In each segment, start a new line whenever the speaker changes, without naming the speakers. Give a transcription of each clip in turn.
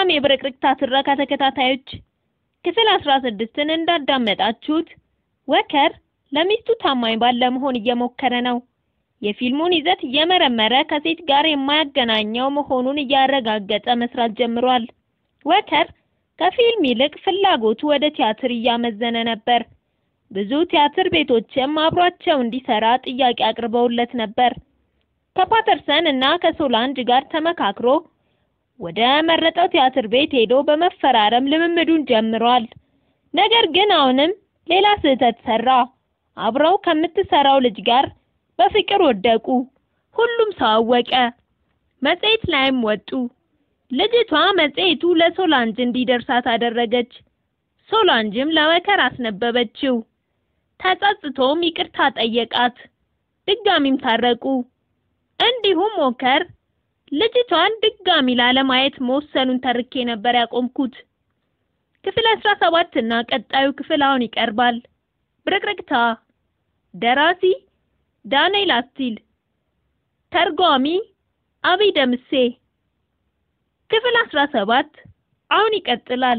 ሰላም የብርቅርቅታ ትረካ ተከታታዮች ክፍል አስራ ስድስትን እንዳዳመጣችሁት ወከር ለሚስቱ ታማኝ ባል ለመሆን እየሞከረ ነው። የፊልሙን ይዘት እየመረመረ ከሴት ጋር የማያገናኘው መሆኑን እያረጋገጠ መስራት ጀምሯል። ወከር ከፊልም ይልቅ ፍላጎቱ ወደ ቲያትር እያመዘነ ነበር። ብዙ ቲያትር ቤቶችም አብሯቸው እንዲሰራ ጥያቄ አቅርበውለት ነበር። ከፓተርሰን እና ከሶላንጅ ጋር ተመካክሮ ወደ መረጠው ቲያትር ቤት ሄዶ በመፈራረም ልምምዱን ጀምሯል። ነገር ግን አሁንም ሌላ ስህተት ሰራ። አብረው ከምትሰራው ልጅ ጋር በፍቅር ወደቁ። ሁሉም ሰው አወቀ። መጽሔት ላይም ወጡ። ልጅቷ መጽሔቱ ለሶላንጅ እንዲደርሳት አደረገች። ሶላንጅም ለወከር አስነበበችው። ተጸጽቶም ይቅርታ ጠየቃት። ድጋሚም ታረቁ። እንዲሁም ወከር ልጅቷን ድጋሚ ላለማየት መወሰኑን ተርኬ ነበር ያቆምኩት። ክፍል 17 እና ቀጣዩ ክፍል አሁን ይቀርባል። ብርቅርቅታ ደራሲ ዳንኤል አስቲል፣ ተርጓሚ አብይ ደምሴ። ክፍል 17 አሁን ይቀጥላል።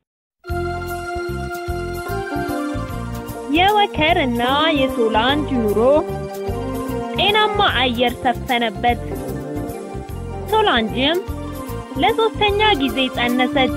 የወከር እና የሶላንጅ ኑሮ ጤናማ አየር ሰፈነበት። ሶላንጅም ለሶስተኛ ጊዜ ጸነሰች።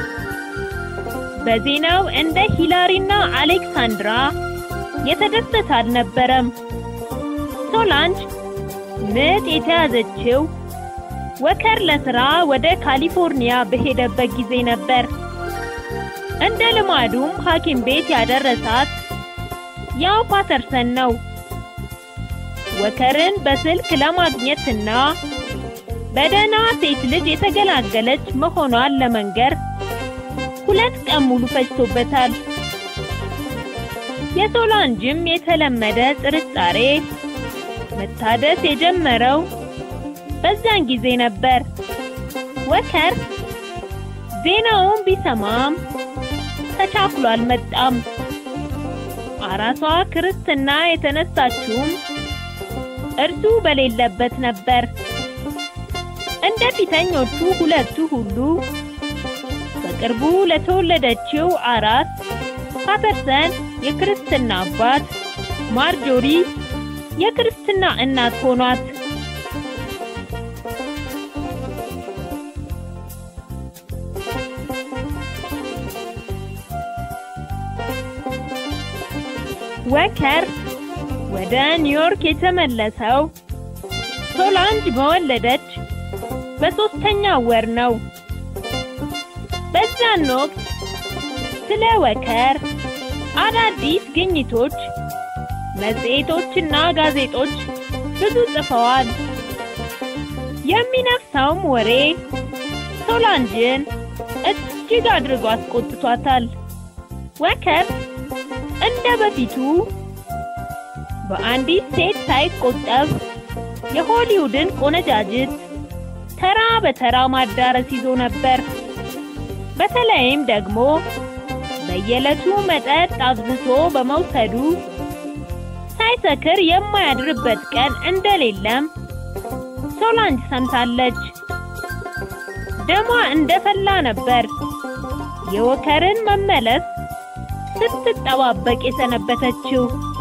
በዜናው እንደ ሂላሪና አሌክሳንድራ የተደሰተ አልነበረም። ሶላንጅ ምጥ የተያዘችው ወከር ለስራ ወደ ካሊፎርኒያ በሄደበት ጊዜ ነበር። እንደ ልማዱም ሐኪም ቤት ያደረሳት ያው ፓተርሰን ነው። ወከርን በስልክ ለማግኘትና በደህና ሴት ልጅ የተገላገለች መሆኗን ለመንገር ሁለት ቀን ሙሉ ፈጅቶበታል። የሶላንጅም የተለመደ ጥርጣሬ መታደስ የጀመረው በዚያን ጊዜ ነበር። ወከር ዜናውን ቢሰማም ተቻኩሎ አልመጣም። አራሷ ክርስትና የተነሳችውም እርሱ በሌለበት ነበር። እንደ ፊተኞቹ ሁለቱ ሁሉ በቅርቡ ለተወለደችው አራስ ፓተርሰን የክርስትና አባት፣ ማርጆሪ የክርስትና እናት ሆኗት። ወከር ወደ ኒውዮርክ የተመለሰው ሶላንጅ በወለደች በሶስተኛ ወር ነው። በዛን ወቅት ስለ ወከር አዳዲስ ግኝቶች መጽሔቶችና ጋዜጦች ብዙ ጽፈዋል። የሚነፍሰውም ወሬ ሶላንጅን እጅግ አድርጎ አስቆጥቷታል። ወከር እንደ በፊቱ በአንዲት ሴት ሳይቆጠብ የሆሊውድን ቆነጃጅት ተራ በተራ ማዳረስ ይዞ ነበር። በተለይም ደግሞ በየዕለቱ መጠጥ አብዝቶ በመውሰዱ ሳይሰክር የማያድርበት ቀን እንደሌለም ሶላንጅ ሰምታለች። ደሟ እንደፈላ ነበር የወከርን መመለስ ስትጠባበቅ የሰነበተችው።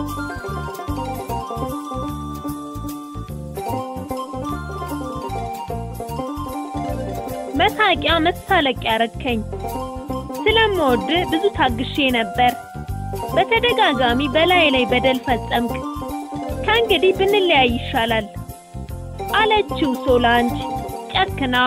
መሳቂያ መሳለቂያ ያረከኝ። ስለምወድ ብዙ ታግሼ ነበር። በተደጋጋሚ በላይ ላይ በደል ፈጸምክ። ከእንግዲህ ብንለያይ ይሻላል አለችው ሶላንጅ ጨክና።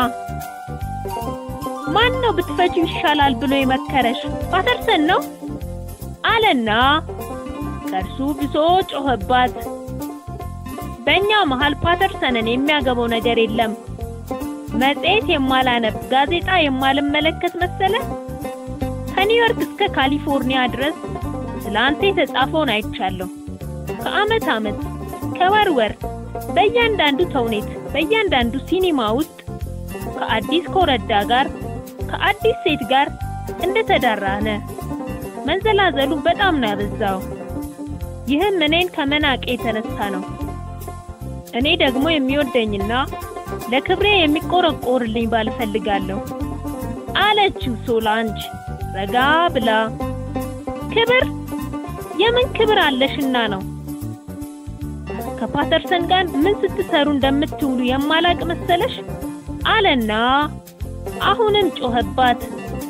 ማን ነው ብትፈቺው ይሻላል ብሎ የመከረሽ? ፓተርሰን ነው አለና ከእርሱ ብሶ ጮኸባት። በእኛ መሃል ፓተርሰንን የሚያገባው ነገር የለም። መጽሔት የማላነብ ጋዜጣ የማልመለከት መሰለ? ከኒውዮርክ እስከ ካሊፎርኒያ ድረስ ስለ አንተ የተጻፈውን አይቻለሁ። ከዓመት ዓመት ከወር ወር በእያንዳንዱ ተውኔት በእያንዳንዱ ሲኒማ ውስጥ ከአዲስ ኮረዳ ጋር ከአዲስ ሴት ጋር እንደተዳራነ መንዘላዘሉ በጣም ነው ያበዛው። ይህም እኔን ከመናቄ የተነሳ ነው። እኔ ደግሞ የሚወደኝና ለክብሬ የሚቆረቆርልኝ ባል እፈልጋለሁ አለችው ሶላንጅ ረጋ ብላ። ክብር የምን ክብር አለሽና ነው? ከፓተርሰን ጋር ምን ስትሰሩ እንደምትውሉ የማላቅ መሰለሽ? አለና አሁንም ጮኸባት።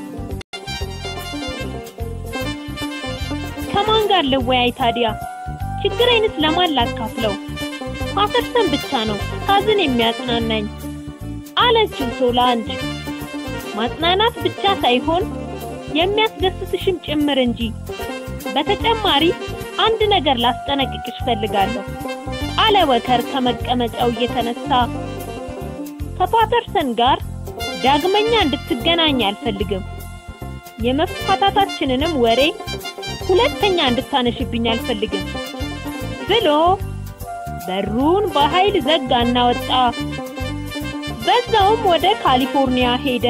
ከማን ጋር ልወያይ ታዲያ? ችግሬንስ ለማን ላካፍለው? ፓተርሰን ብቻ ነው ሳዝን የሚያጽናናኝ አለችው ሶላንጅ። ማጽናናት ብቻ ሳይሆን የሚያስደስትሽም ጭምር እንጂ። በተጨማሪ አንድ ነገር ላስጠነቅቅሽ ፈልጋለሁ አለ ወከር ከመቀመጫው እየተነሳ። ከፓተርሰን ጋር ዳግመኛ እንድትገናኝ አልፈልግም። የመፋታታችንንም ወሬ ሁለተኛ እንድታነሽብኝ አልፈልግም ብሎ በሩን በኃይል ዘጋና ወጣ። በዛውም ወደ ካሊፎርኒያ ሄደ።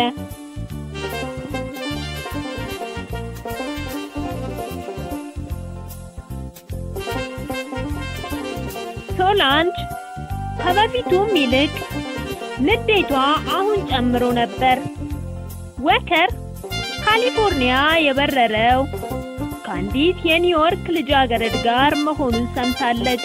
ሶላንጅ ከበፊቱም ይልቅ ንዴቷ አሁን ጨምሮ ነበር። ወከር ካሊፎርኒያ የበረረው ከአንዲት የኒውዮርክ ልጃገረድ ጋር መሆኑን ሰምታለች።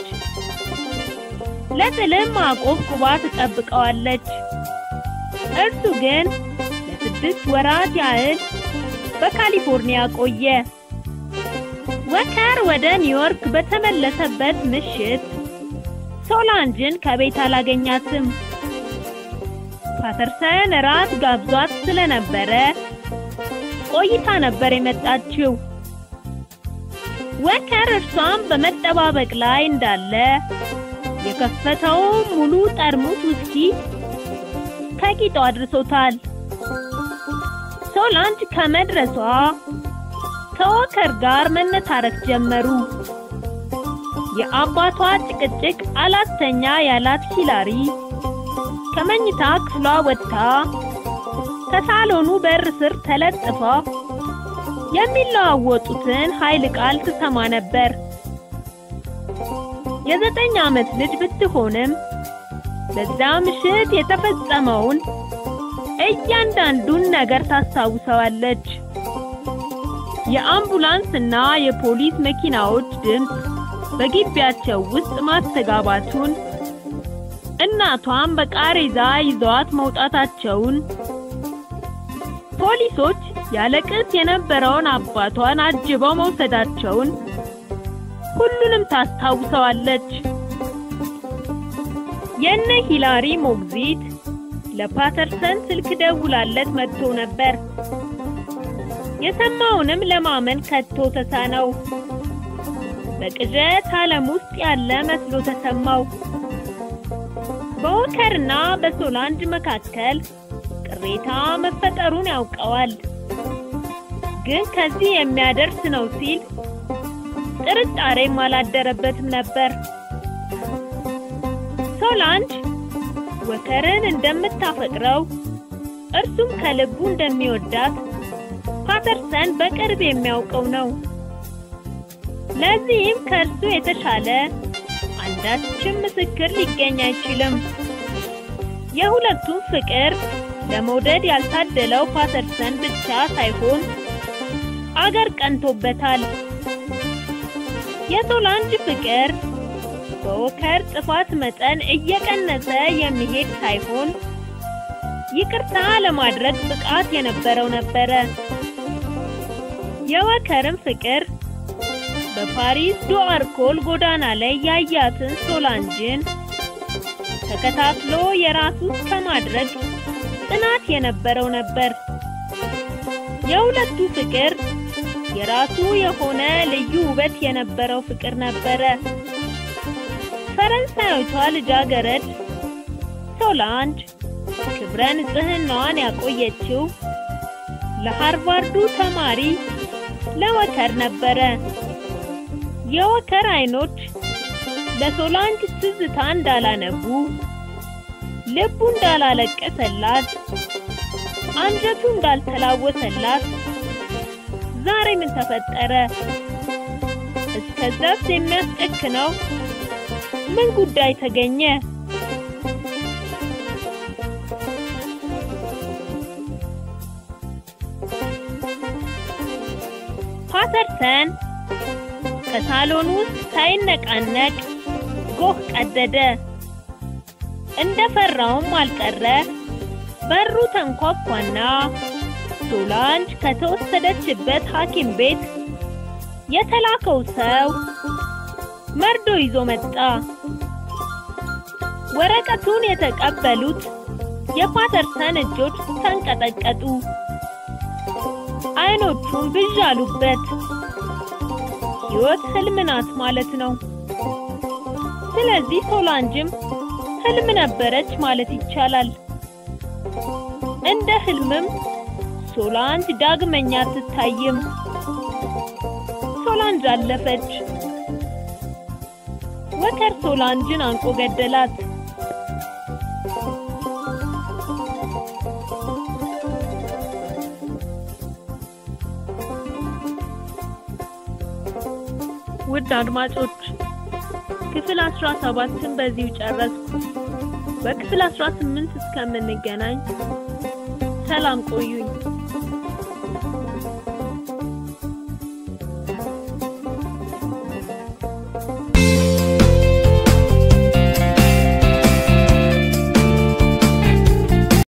ለጥልም አቆብቁባ ትጠብቀዋለች። እርሱ ግን ለስድስት ወራት ያህል በካሊፎርኒያ ቆየ። ወከር ወደ ኒውዮርክ በተመለሰበት ምሽት ሶላንጅን ከቤት አላገኛትም። ፓተርሰን ራት ጋብዟት ስለነበረ ቆይታ ነበር የመጣችው። ወከር እርሷም በመጠባበቅ ላይ እንዳለ የከፈተው ሙሉ ጠርሙስ ውስኪ ከቂጡ አድርሶታል። ሶላንጅ ከመድረሷ ከወከር ጋር መነታረክ ጀመሩ። የአባቷ ጭቅጭቅ አላስተኛ ያላት ሂላሪ ከመኝታ ክፍሏ ወጥታ ከሳሎኑ በር ስር ተለጥፋ የሚለዋወጡትን ኃይል ቃል ትሰማ ነበር። የዘጠኝ ዓመት ልጅ ብትሆንም በዛ ምሽት የተፈጸመውን እያንዳንዱን ነገር ታስታውሰዋለች። የአምቡላንስና የፖሊስ መኪናዎች ድምፅ በግቢያቸው ውስጥ ማስተጋባቱን፣ እናቷን በቃሬዛ ይዘዋት መውጣታቸውን፣ ፖሊሶች ያለቅስ የነበረውን አባቷን አጅበው መውሰዳቸውን ሁሉንም ታስታውሰዋለች። የነ ሂላሪ ሞግዚት ለፓተርሰን ስልክ ደውላለት መጥቶ ነበር። የሰማውንም ለማመን ከቶ ተሳነው። በቅዠት ዓለም ውስጥ ያለ መስሎ ተሰማው። በወከርና በሶላንጅ መካከል ቅሬታ መፈጠሩን ያውቀዋል። ግን ከዚህ የሚያደርስ ነው ሲል ጥርጣሬም አላደረበትም ነበር። ሶላንጅ ወከርን እንደምታፈቅረው እርሱም ከልቡ እንደሚወዳት ፓተርሰን በቅርብ የሚያውቀው ነው። ለዚህም ከእርሱ የተሻለ አንዳችም ምስክር ሊገኝ አይችልም። የሁለቱም ፍቅር ለመውደድ ያልታደለው ፓተርሰን ብቻ ሳይሆን አገር ቀንቶበታል። የሶላንጅ ፍቅር በወከር ጥፋት መጠን እየቀነሰ የሚሄድ ሳይሆን ይቅርታ ለማድረግ ብቃት የነበረው ነበረ። የወከርም ፍቅር በፓሪስ ዱአርኮል ጎዳና ላይ ያያትን ሶላንጅን ተከታትሎ የራሱ ከማድረግ ጽናት የነበረው ነበር። የሁለቱ ፍቅር የራሱ የሆነ ልዩ ውበት የነበረው ፍቅር ነበረ። ፈረንሳዮቷ ልጃገረድ ሶላንጅ ክብረ ንጽህናዋን ያቆየችው ለሃርቫርዱ ተማሪ ለወከር ነበረ። የወከር አይኖች ለሶላንጅ ትዝታ እንዳላነቡ፣ ልቡ እንዳላለቀሰላት፣ አንጀቱ እንዳልተላወሰላት ዛሬ ምን ተፈጠረ? እስከዛስ የሚያስጨክነው ምን ጉዳይ ተገኘ? ፓተርሰን ከሳሎን ውስጥ ሳይነቃነቅ ጎህ ቀደደ። እንደፈራውም አልቀረ። በሩ ተንኳኳና ሶላንጅ ከተወሰደችበት ሐኪም ቤት የተላከው ሰው መርዶ ይዞ መጣ። ወረቀቱን የተቀበሉት የፓተርሰን እጆች ተንቀጠቀጡ። አይኖቹን ብዥ አሉበት። ሕይወት ህልም ናት ማለት ነው። ስለዚህ ሶላንጅም ህልም ነበረች ማለት ይቻላል። እንደ ህልምም ሶላንጅ ዳግመኛ አትታይም። ሶላንጅ አለፈች። ወከር ሶላንጅን አንቆ ገደላት። ውድ አድማጮች ክፍል 17ን በዚሁ ጨረስኩ። በክፍል 18 እስከምንገናኝ ሰላም ቆዩኝ።